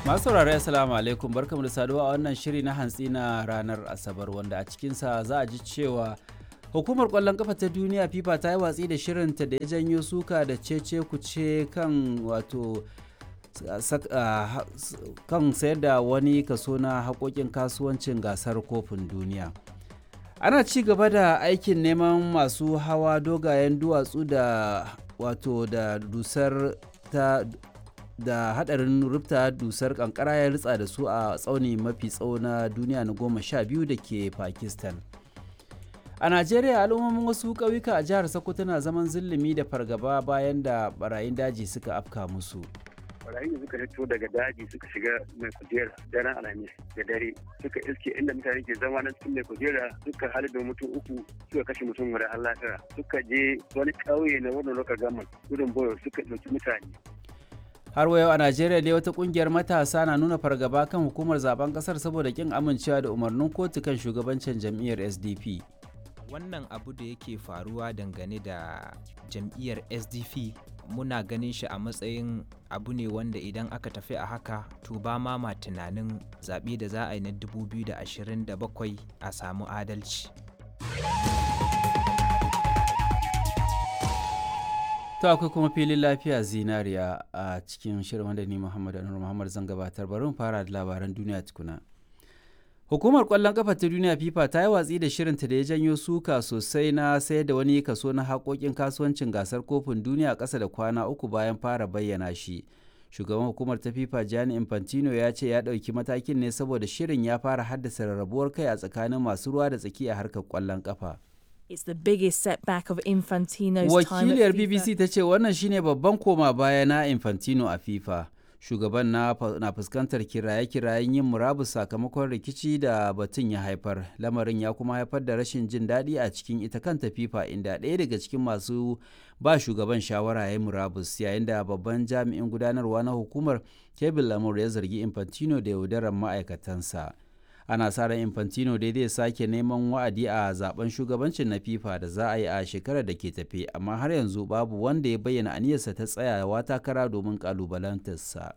Masu saurari Assalamu alaikum barkamu da saduwa a wannan shiri na hantsi na ranar Asabar wanda a cikinsa za a ji cewa hukumar kwallon kafa ta duniya FIFA ta yi watsi da shirinta da ya janyo suka da cece kuce kan wato kan sayar da wani kaso na haƙoƙin kasuwancin gasar kofin duniya. ana ci gaba da aikin neman masu hawa dogayen duwatsu da wato da dusar ta da hadarin rufta dusar kankara ya ritsa da su a tsauni mafi tsawo na duniya na goma sha biyu da ke pakistan a najeriya al'ummomin wasu ƙauyuka a jihar sokoto na zaman zulumi da fargaba bayan da barayin daji suka afka musu barayin da suka fito daga daji suka shiga mai kujera daren alhamis da dare suka iske inda mutane ke zama na cikin mai kujera suka halin mutum uku suka kashe mutum guda har lafiya suka je wani ƙauye na wannan lokacin gaman gudun boyo suka ɗauki mutane har wa yau a najeriya dai wata kungiyar matasa na nuna fargaba kan hukumar zaben kasar saboda kin amincewa da umarnin kotu kan shugabancin jam'iyyar sdp wannan abu da yake faruwa dangane da jam'iyyar sdp muna ganin shi a matsayin abu ne wanda idan aka tafi a haka to ba ma ma tunanin zaɓe da za a yi na 2027 a samu adalci to akwai kuma filin lafiya zinariya a cikin shirin wanda ni muhammad anur muhammad zan gabatar bari mu fara da labaran duniya tukuna Hukumar ƙwallon ƙafa ta duniya FIFA ta yi watsi da shirinta da ya janyo suka sosai na sayar da wani kaso na haƙoƙin kasuwancin gasar kofin duniya ƙasa da kwana uku bayan fara bayyana shi. Shugaban hukumar ta FIFA Gianni Infantino ya ce ya ɗauki matakin ne saboda shirin ya fara haddasa rarrabuwar kai a tsakanin masu ruwa da tsaki a harkar ƙwallon ƙafa. It's the biggest setback of Infantino's time Wakiliyar at FIFA. BBC ta ce wannan shine babban koma baya na Infantino a FIFA. shugaban na, na fuskantar kiraye-kirayen yin murabus sakamakon rikici da batun ya haifar lamarin ya kuma haifar da rashin jin daɗi a cikin ita kanta fifa inda ɗaya daga cikin masu ba shugaban shawara ya murabus yayin da babban jami'in gudanarwa na hukumar kevin lamur ya zargi infantino da yaudarar ma'aikatansa ana sa ran infantino dai zai sake neman wa'adi a zaben shugabancin na fifa da za a yi a shekarar da ke tafe amma har yanzu babu wanda ya bayyana aniyarsa ta tsayawa takara domin kalubalantarsa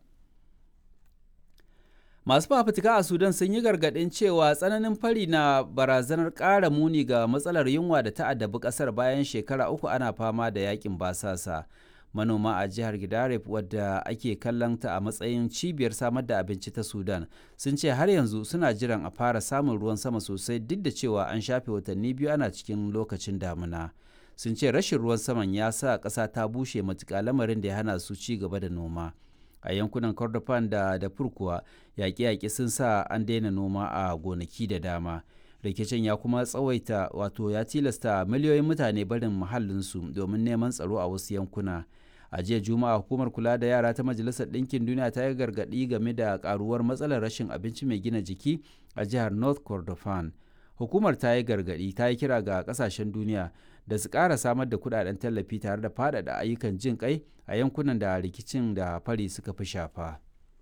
masu fafutuka a sudan sun yi gargaɗin cewa tsananin fari na barazanar ƙara muni ga matsalar yunwa da ta addabi ƙasar bayan shekara uku ana fama da yakin basasa manoma a jihar Gidaref wadda ake kallon ta a matsayin cibiyar samar da abinci ta Sudan sun ce har yanzu suna jiran a fara samun ruwan sama sosai duk da cewa an shafe watanni biyu ana cikin lokacin damuna. Sun ce rashin ruwan saman ya sa ƙasa ta bushe matuƙa lamarin da ya hana su ci gaba da noma. A yankunan Kordofan da Darfur kuwa yaƙe-yaƙe sun sa an daina noma a gonaki da dama. rikicin ya kuma tsawaita wato ya tilasta miliyoyin mutane barin muhallinsu domin neman tsaro a wasu yankuna a jiya juma'a hukumar kula da yara ta majalisar ɗinkin duniya ta yi gargaɗi game da karuwar matsalar rashin abinci mai gina jiki a jihar north kordofan hukumar ta yi gargaɗi ta yi kira ga ƙasashen duniya da su ƙara samar da kuɗaɗen tallafi tare da faɗaɗa ayyukan jin kai a yankunan da rikicin da fari suka fi shafa.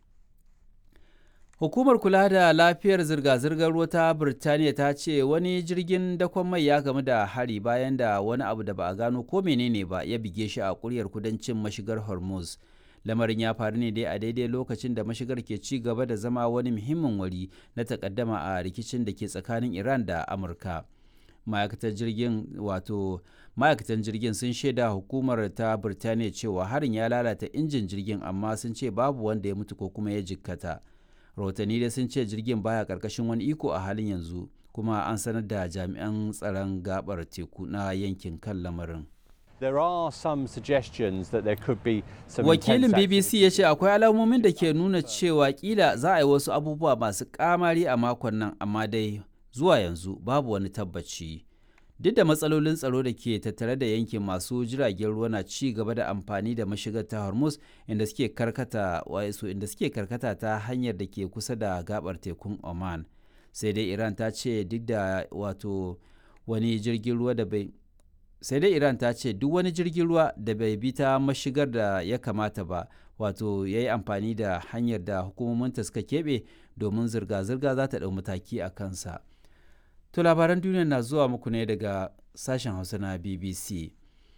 Hukumar kula da lafiyar zirga-zirgar ruwa ta Birtaniya ta ce wani jirgin dakon mai ya gamu da hari bayan da wani abu da ba a gano ko menene ba ya bige shi a kuryar kudancin mashigar Hormuz. Lamarin ya faru ne dai a daidai lokacin da mashigar ke ci gaba da zama wani muhimmin wuri na takaddama a rikicin da ke tsakanin Iran da Amurka. Ma'aikatar jirgin wato ma'aikatan jirgin sun shaida hukumar ta Birtaniya cewa harin ya lalata injin jirgin amma sun ce babu wanda ya mutu ko kuma ya jikkata. rahotanni da sun ce jirgin baya karkashin wani iko a halin yanzu kuma an sanar da jami'an tsaron gabar teku na yankin kan lamarin There are some suggestions that there could be some wakilin intense bbc ya ce akwai alamomin da ke nuna cewa kila za a yi wasu abubuwa masu kamari a makon nan amma dai zuwa yanzu babu wani tabbaci duk da matsalolin tsaro da ke tattare da yankin masu jiragen ruwa na ci gaba da amfani da mashigar ta hormuz inda suke karkata wasu inda suke karkata ta hanyar da ke kusa da gabar tekun oman sai dai iran ta ce duk da wato wani jirgin ruwa da bai sai dai iran ta ce duk wani jirgin ruwa da bai bi ta mashigar da ya kamata ba wato ya yi amfani da hanyar da hukumominta suka keɓe domin zirga-zirga za ta ɗau mataki a kansa to labaran duniya na zuwa muku ne daga sashen hausa na bbc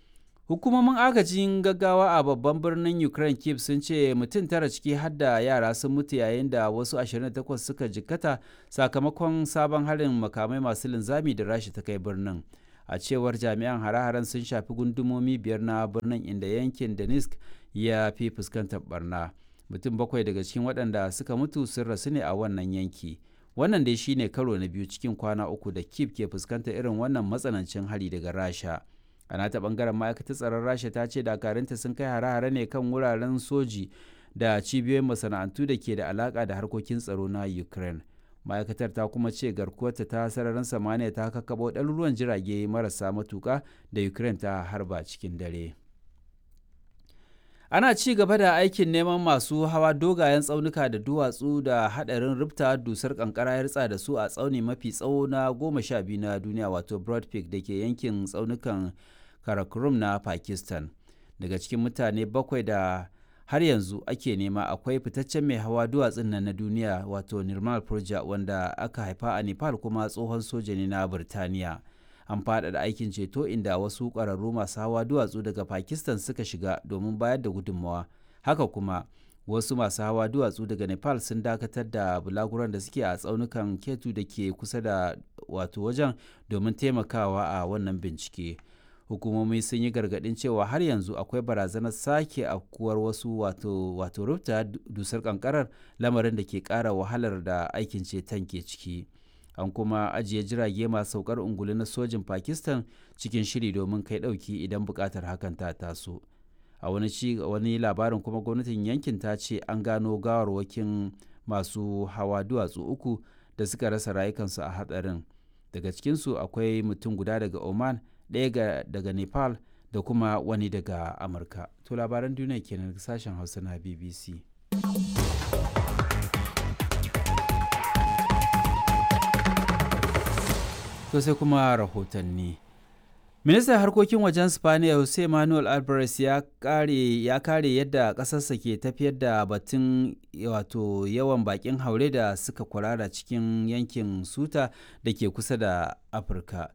Hukumomin agajin gaggawa a babban birnin Ukraine Kyiv sun ce mutum tara ciki har da yara sun mutu yayin da wasu 28 suka jikkata sakamakon sabon harin makamai masu linzami da rashi ta kai birnin. A cewar jami'an hare-haren sun shafi gundumomi biyar na birnin inda yankin Donetsk ya fi fuskantar barna. Mutum bakwai daga cikin waɗanda suka mutu sun rasu ne a wannan yanki. Wannan dai shine karo na biyu cikin kwana uku da Kyiv ke fuskantar irin wannan matsanancin hari daga Rasha. a nata bangaren ma'aikatar tsaron rasha ta ce dakarunta sun kai hare-hare ne kan wuraren soji da cibiyoyin masana'antu da ke da alaka da harkokin tsaro na ukraine ma'aikatar ta kuma ce garkuwarta ta sararin samaniya ta kakkaɓo ɗaruruwan jirage marasa matuƙa da ukraine ta harba cikin dare ana ci gaba da aikin neman masu hawa dogayen tsaunuka da duwatsu da hadarin rufta dusar kankara ya ritsa da su a tsauni mafi tsawo na goma sha biyu na duniya wato broad peak da ke yankin tsaunukan karakorum na pakistan daga cikin mutane bakwai da har yanzu ake nema akwai fitaccen mai hawa duwatsun nan na duniya wato nirmal purja wanda aka haifa a nepal kuma tsohon soja ne na birtaniya an faɗaɗa aikin ceto inda wasu ƙwararru masu hawa duwatsu daga pakistan suka shiga domin bayar da gudunmawa haka kuma wasu masu hawa duwatsu daga nepal sun dakatar da bulaguran da suke a tsaunukan ketu da ke kusa da wato wajen domin taimakawa a wannan bincike hukumomi sun yi gargaɗin cewa har yanzu akwai barazanar sake afkuwar wasu wato wato rufta dusar kankarar lamarin da ke ƙara wahalar da aikin ceton ke ciki an kuma ajiye jirage masu saukar ungulu na sojin pakistan cikin shiri domin kai ɗauki idan buƙatar hakan ta taso a wani ci wani labarin kuma gwamnatin yankin ta ce an gano gawarwakin masu hawa duwatsu uku da suka rasa rayukansu a hatsarin daga cikinsu akwai mutum guda daga oman ɗaya daga nepal da kuma wani daga amurka to labaran duniya kenan sashen hausa na bbc to sai kuma rahotanni ministan harkokin wajen spaniya jose manuel alvarez ya kare ya kare yadda ƙasarsa ke tafiyar da batun wato yawan bakin haure da suka kwarara cikin yankin suta da ke kusa da afirka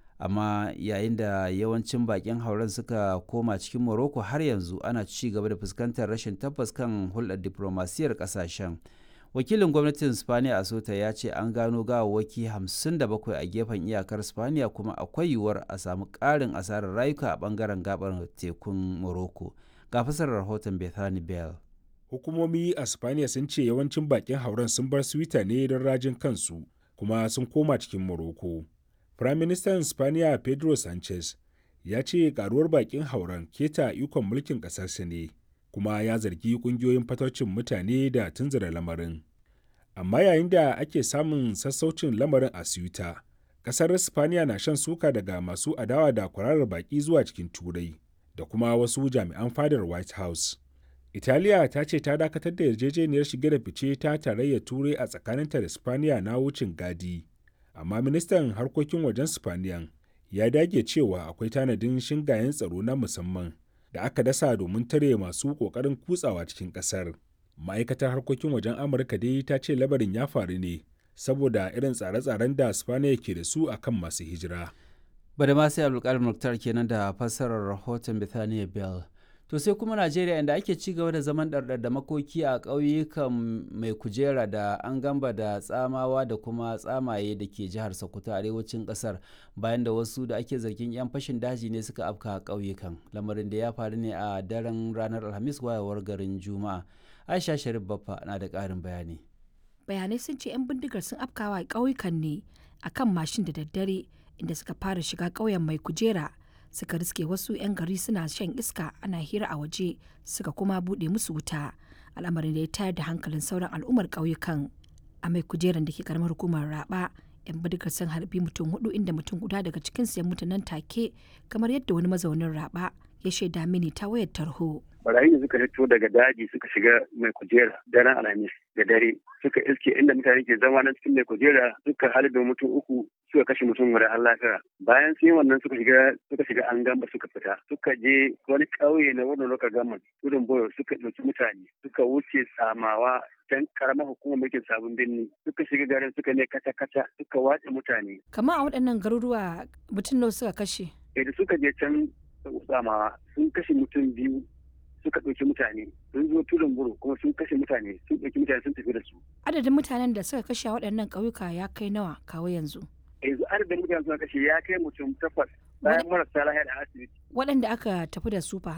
amma yayin da yawancin bakin hauren suka koma cikin morocco har yanzu ana ci gaba da fuskantar rashin tabbas kan hulɗar diplomasiyar ƙasashen wakilin gwamnatin spaniya a sota ya ce an gano gawawwaki 57 a gefen iyakar spaniya kuma akwai yiwuwar a samu ƙarin asarar rayuka a bangaren gabar tekun morocco ga fasarar rahoton bethany bell hukumomi a spaniya sun ce yawancin bakin hauren sun bar swita ne don rajin kansu kuma sun koma cikin morocco Firaministan Spaniya Pedro Sanchez ya ce karuwar bakin hauren keta ikon mulkin ƙasarsa ne, kuma ya zargi ƙungiyoyin fatocin mutane da tunzura lamarin. Amma yayin da ake samun sassaucin lamarin a Ceuta, ƙasar Spaniya na shan suka daga masu adawa da kwararar baki zuwa cikin Turai da kuma wasu jami'an fadar White House. Italiya ta ce ta dakatar da yarjejeniyar shige da fice ta tarayyar Turai a tsakaninta da Spaniya na wucin gadi. amma ministan harkokin wajen spaniyan ya dage cewa akwai tanadin shingayen tsaro na musamman da aka dasa domin tare masu kokarin kutsawa cikin kasar ma'aikatar harkokin wajen amurka dai ta ce labarin ya faru ne saboda irin tsare-tsaren da spaniya ke da su akan masu hijira bada ma sai abdulkarim muktar kenan da fassarar rahoton bethania bell to sai kuma najeriya inda ake ci gaba da zaman ɗarɗar da makoki a ƙauyukan mai kujera da an gamba da tsamawa da kuma tsamaye da ke jihar sokoto arewacin ƙasar bayan da wasu da ake zargin 'yan fashin daji ne suka afka a ƙauyukan lamarin da ya faru ne a daren ranar alhamis wayewar garin juma'a aisha sharif baffa na da ƙarin bayani bayanai sun ce 'yan bindigar sun afkawa ƙauyukan ne akan mashin da daddare inda suka fara shiga ƙauyen mai kujera suka riske wasu 'yan gari suna shan iska ana hira a waje suka kuma buɗe musu wuta al'amarin da ya tayar da hankalin sauran al'ummar ƙauyukan a mai kujeran da ke karamar hukumar raba 'yan bindigar sun harbi mutum hudu inda mutum guda daga cikin su ya mutu nan take kamar yadda wani mazaunin raba ya shaida mini ta wayar tarho barayi da suka fito daga daji suka shiga mai kujera daren alhamis da dare suka iske inda mutane ke zama na cikin mai kujera suka halibin mutum uku suka kashe mutum guda har lafiya bayan sun yi wannan suka shiga suka shiga an gamba suka fita suka je wani ƙauye na wannan lokacin gaman gudun boyo suka ɗauki mutane suka wuce samawa can karamar hukumar mulkin sabon birni suka shiga garin suka ne kata kata suka watse mutane kamar a waɗannan garuruwa mutum nawa suka kashe da suka je can Usama sun kashe mutum biyu suka ɗauki mutane sun zo tudun buru kuma sun kashe mutane sun ɗauki mutane sun tafi da su. Adadin mutanen da suka kashe a waɗannan ƙauyuka ya kai nawa kawo yanzu. Yanzu adadin mutane suka kashe ya kai mutum takwas bayan marasa lahiya da asibiti. Waɗanda aka tafi da su fa